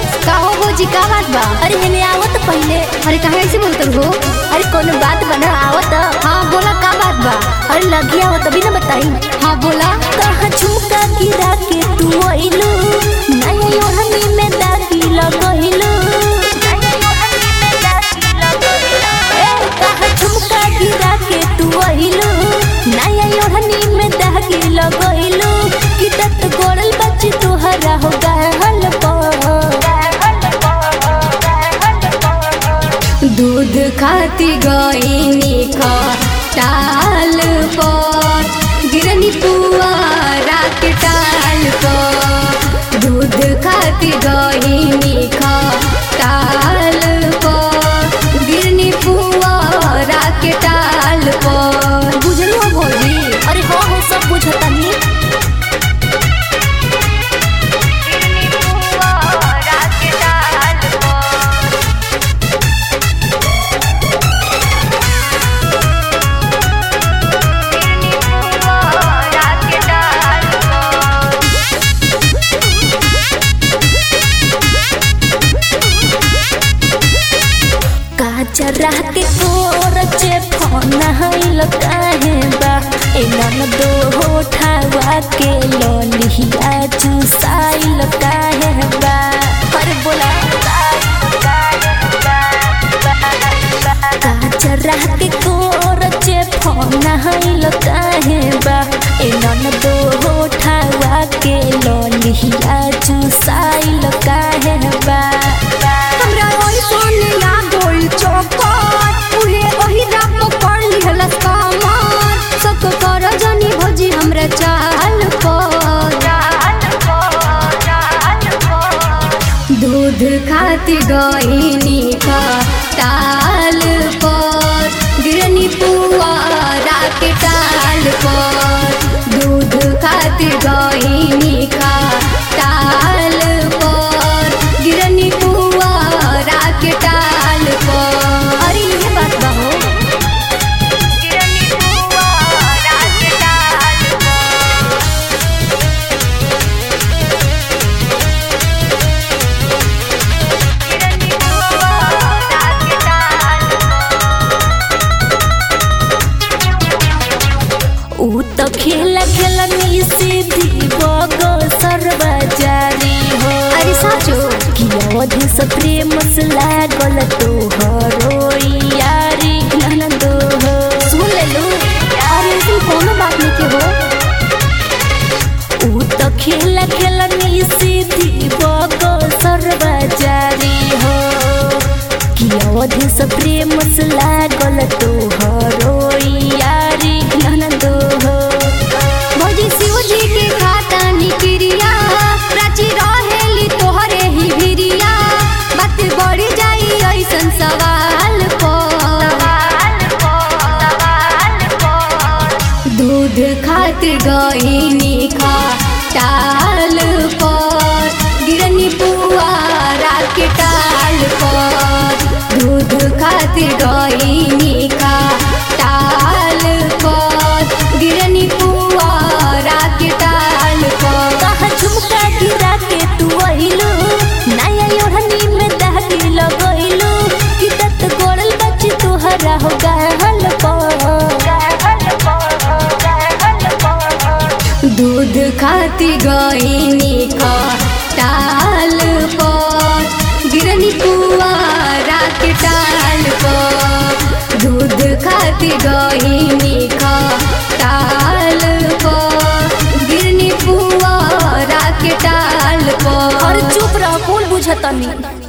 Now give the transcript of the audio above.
का हो भौजी का बात बा अरे हेने आवत पहले अरे कहाँ ऐसे बोलत हो अरे कोनो बात बना आवत हाँ बोला का बात बा अरे लगी आवत अभी ना बताई हाँ बोला कहाँ झुमका गिरा के तू आइलू नया योहनी में दागी लगइलू ए, कहाँ झुमका गिरा के तू आइलू नया योहनी में दागी लगइलू कि तत गोड़ल बच्ची तुहरा हो गहल दूध खाती गईनी का टाल पर गिरनी पुआरा के टाल पर दूध खाती गईनी का टाल पर गिरनी पुआरा के टाल पर बुझलो भौजी अरे हो हो सब बुझतानी काचरा के कोरचे फोन हाइल काहे बा ए नन दो होठावा के लोलिया चुसाइल काहे बा अरे बोला काचरा के कोरचे फोन हाइल काहे बा ए नन दो होठावा के लोलिया चुसाइल काहे बा हमरा ओइ सोने या गोल चौकर उहे ओही रात पकड़ लिहलस कमर सब कर जानी भौजी हमरा चाल पर दूध खाती गईनी का टाल पर गिरनी पुआरा के टाल पर दूध खाती गईनी का टाल पर गिरनी पुआरा के टाल पर अरे ये बात बा हो ऊ तो खेला खेला नी सीधी बगो सरवा जारी हो अरे साचो कि अवधि से प्रेम से लागल तो हरो यारी ननदो हो सुन ले लू अरे ऐसी कोनो बात नहीं के हो ऊ तो खेला खेला नी सीधी बगो सरवा जारी हो कि अवधि से प्रेम से लागल तो हरो यारी ननदो हो भौजी शिव जी के खाता निक्रिया प्राची रहेली तोहरे ही भिरिया बात बढ़ जाई ऐसन सवाल पर दूध खातिर गईनी खा टाल पर गिरनी पुआरा के टाल पर दूध खातिर गईनी खा टाल पर गिरनी पुआरा के टाल पर कहाँ झुमका गिरा के तू आइलू नया योहनी में दहली लगइलू कि तत गोड़ल बच्ची तुहरा हो गहल दूध खाती गईनी का टाल पर गिरनी पुआरा के टाल पर दूध खाती गईनी का टाल पर गिरनी पुआरा के टाल पर और चुप रह कौन बुझतनी